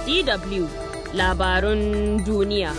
DW labarun duniya.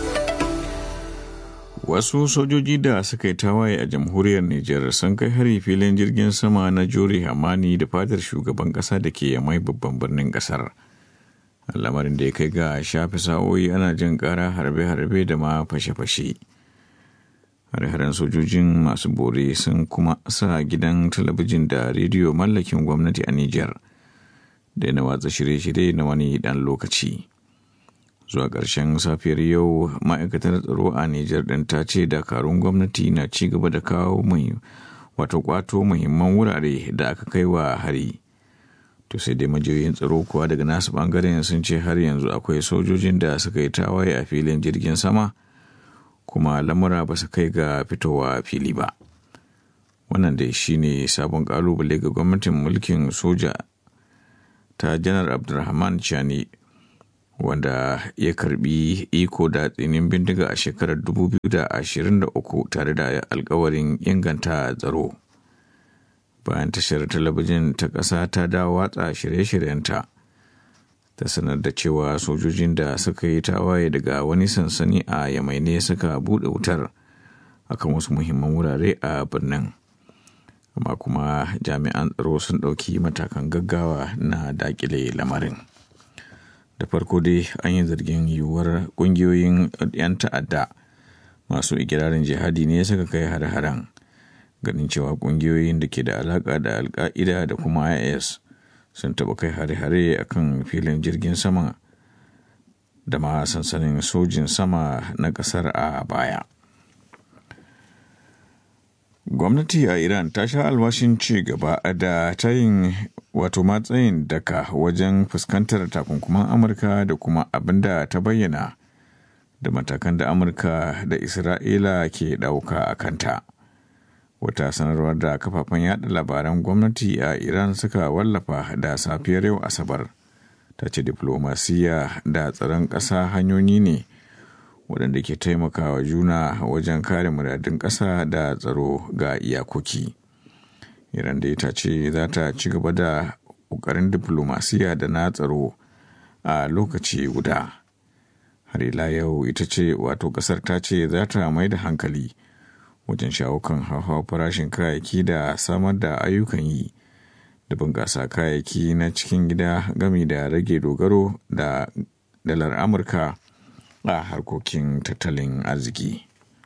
Wasu sojoji da suka yi tawaye a jamhuriyar Nijar sun kai hari filin jirgin sama na Jori Hamani da fadar shugaban ƙasa da ke yamai babban birnin ƙasar. Lamarin da ya kai ga shafi sa'o'i ana jin ƙara harbe-harbe da ma fashe-fashe. Hare-haren sojojin masu bore sun kuma sa gidan talabijin da rediyo mallakin gwamnati a Nijar da na watsa shirye-shirye na wani ɗan lokaci. zuwa ƙarshen safiyar yau ma'aikatar tsaro a Nijar ɗin ta ce dakarun gwamnati na ci gaba da kawo mai wato kwato muhimman wurare da aka kai wa hari. To sai dai majiyoyin tsaro kuwa daga nasu ɓangaren sun ce har yanzu akwai sojojin da suka yi tawaye a filin jirgin sama kuma lamura ba su kai ga fitowa fili ba. Wannan dai shine sabon ƙalubale ga gwamnatin mulkin soja ta janar Abdulrahman Chani wanda ya karbi iko da tsinin bindiga a shekarar 2023 tare da alkawarin inganta tsaro bayan tashar talabijin ta ƙasa ta dawo watsa shirye-shiryenta ta sanar da cewa sojojin da suka yi tawaye daga wani sansani a yamaine suka buɗe wutar akan wasu muhimman wurare a birnin amma kuma jami'an tsaro sun ɗauki matakan gaggawa na dakile lamarin. da farko dai an yi zargin yiwuwar kungiyoyin 'yan ta'adda masu ikirarin jihadi ne suka kai har-haren ganin cewa kungiyoyin da ke da alaka da alka'ida da kuma is sun taɓa kai hare-hare a kan filin jirgin sama da ma sansanin sojin sama na ƙasar a baya gwamnati a iran ta sha alwashin ci gaba da tayin wato matsayin daka wajen fuskantar takunkuman amurka da kuma abin da ta bayyana da matakan da amurka da isra'ila ke ɗauka a kanta wata sanarwar da kafafen yada labaran gwamnati a iran suka wallafa da safiyar yau asabar ta ce diplomasiya da tsaron ƙasa hanyoyi ne waɗanda ke taimakawa juna wajen kare muradun ƙasa da tsaro ga iyakoki. Iran da ta ce za ta ci gaba da ƙoƙarin diplomasiya da na tsaro a lokaci guda. Har ila yau ita ce wato ƙasar ta ce za ta mai da hankali wajen shawo kan hauhawar farashin kayayyaki da samar da ayyukan yi da bunƙasa kayayyaki na cikin gida gami da rage dogaro da dalar Amurka. a harkokin tattalin arziki.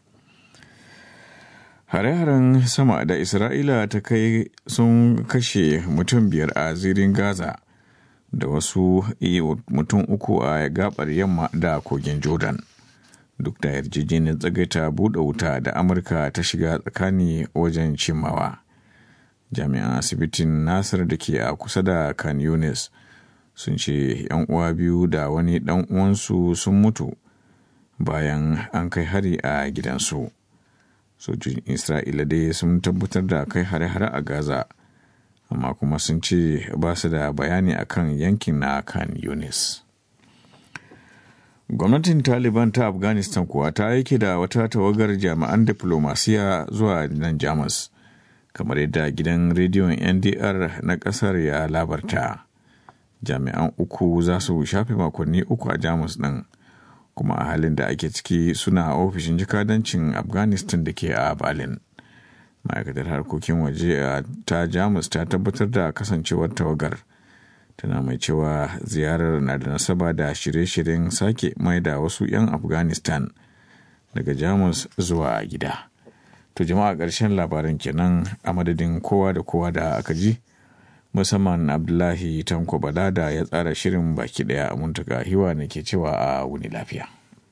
Hare-haren sama da Isra'ila ta kai sun kashe mutum biyar a zirin Gaza da wasu mutum uku a gabar yamma da kogin Jordan. Duk da yarjejeniyar tsagaita buɗe wuta da Amurka ta shiga tsakani wajen cimawa. Jami'an asibitin Nasir da ke a kusa da Khan Yunis sun ce 'yan uwa biyu da wani ɗan uwansu sun mutu bayan an kai hari a gidansu sojojin isra'ila dai sun tabbatar da kai hare-hare a gaza amma kuma sun ce ba su da bayani akan yankin na kan yunis gwamnatin taliban ta afghanistan kuwa ta aiki da wata tawagar jami'an diplomasiya zuwa nan jamus kamar yadda gidan rediyon ndr na kasar ya labarta jami'an uku za su shafe makonni uku a jamus din kuma a halin da ake ciki suna ofishin jikadancin afghanistan da ke a berlin ma'aikatar harkokin waje ta jamus ta tabbatar da kasancewar tawagar tana mai cewa ziyarar na da nasaba da shirye-shiryen sake mai da wasu 'yan afghanistan daga jamus zuwa gida to jama'a ƙarshen labaran kenan a madadin kowa da kowa da aka ji musamman abdullahi tanko bala da ya tsara shirin baki daya a muntaka hiwa ne ke cewa a wuni lafiya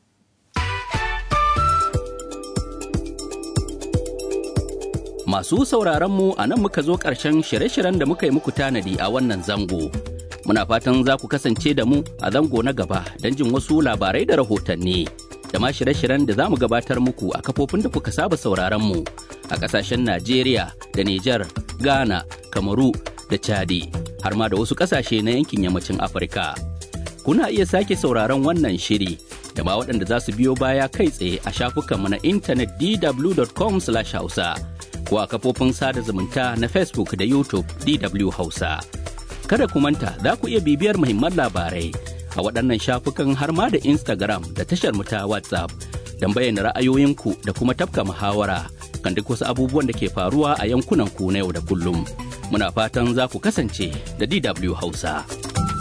masu sauraron mu a nan muka zo ƙarshen shirye-shiryen da muka yi muku tanadi a wannan zango muna fatan za ku kasance da mu a zango na gaba don jin wasu labarai da rahotanni da ma shirye-shiryen da za mu gabatar muku a kafofin da kuka saba sauraron mu a ƙasashen najeriya da nijar ghana kamaru da Chadi har ma da wasu ƙasashe na yankin yammacin Afirka. Kuna iya sake sauraron wannan shiri da ma waɗanda za su biyo baya kai tsaye a shafukanmu na intanet dw.com/hausa ko a kafofin sada zumunta na Facebook da YouTube DW Hausa. Kada ku manta za ku iya bibiyar muhimman labarai a waɗannan shafukan har ma da Instagram da tashar mu ta WhatsApp don bayyana ra'ayoyinku da kuma tafka muhawara kan duk wasu abubuwan da ke faruwa a yankunan ku na yau da kullum. Muna fatan za ku kasance da DW Hausa.